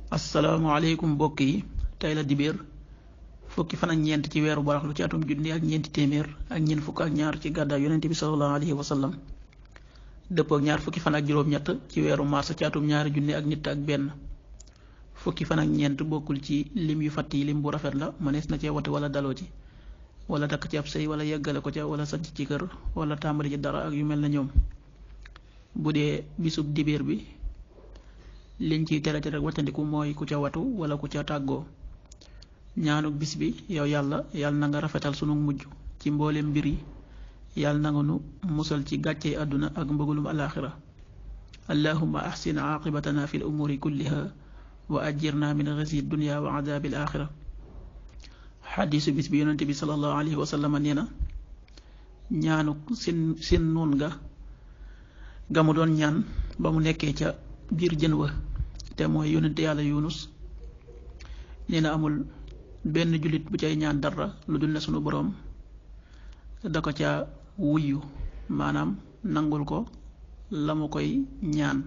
asalaamaaleykum mbokk yi tey la dibéer fukki fan ak ñeent ci weeru baraxlu ci atum junni ak ñeenti téeméer ak ñeent fukk ak ñaar ci gàddaay yonent bi sallallahu alayhi wa sallam dëppoo ak ñaar fukki fan ak juróom-ñett ci weeru mars ci atum ñaari junni ak nit ak benn fukki fan ak ñeent bokkul ci lim yu fatt yi lim bu rafet la mënees na cee wate wala daloo ci wala takk ci ab sëy wala yeggale ko ca wala sanc ci kër wala tàmbali ci dara ak yu mel na ñoom bu dee bisub dibéer bi liñ ciy tere rek waccandiku mooy ku ca watu wala ku ca tàggoo ñaanuk bis bi yow yàlla yàlla na nga rafetal sunu mujj ci mboolem mbir yi yàlla na nga nu musal ci gàccey àdduna ak mbëgulum alaaxira allahumma ahsin aqibatana fi l umuri kulliha wa ajirna min xisi dunya wa adabi alaaxira xadiisu bis bi yonente bi salallahu alayhi wa sallam nee na ñaanuk sin sin nuun ga ga mu doon ñaan ba mu nekkee ca biir jën wa te mooy yonente yàlla yunus nee na amul benn jullit bu cay ñaan dara lu dul ne sunu boroom da ko ca wuyu maanaam nangul ko la mu koy ñaan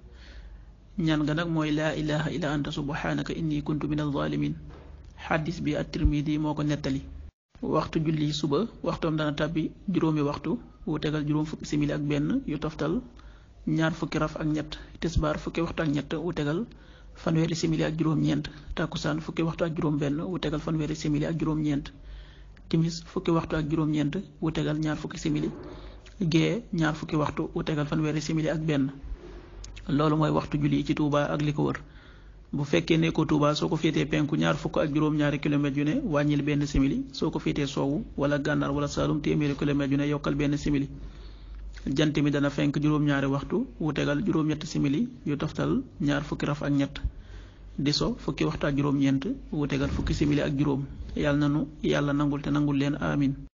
ñaan nga nag mooy laa ilaha illa anta subhanaka inni kuntu min alzalimin xaddis bi at tirmidi moo ko nettali waxtu julli suba waxtoom dana tàbbi juróomi waxtu wu tegal juróom fukki simili ak benn yu toftal ñaar fukki raf ak ñett tisbaar fukki waxtu ak ñett wu tegal fanweeri simili ak juróom-ñeent takkusaan fukki waxtu ak juróom-benn wu tegal fanweeri simili ak juróom-ñeent timis fukki waxtu ak juróom-ñeent wu tegal ñaar fukki simili gée ñaar fukki waxtu wu tegal fanweeri simili ak benn loolu mooy waxtu julli ci Touba ak li ko wër bu fekkee ne ko Touba soo ko féetee penku ñaar fukk ak juróom-ñaari kilomètres yu ne wàññil benn simili soo ko féetee soowu wala gànnaar wala saalum téeméeri kilomètres yu ne yokkal benn simili jant mi dana fenk juróom-ñaari waxtu wu tegal juróom-ñetti simili yu toftal ñaar fukki raf ak ñett di so fukki waxtu ak juróom-ñeent wu tegal fukki simili ak juróom yàlla na nu yàlla nangul te nangul leen amin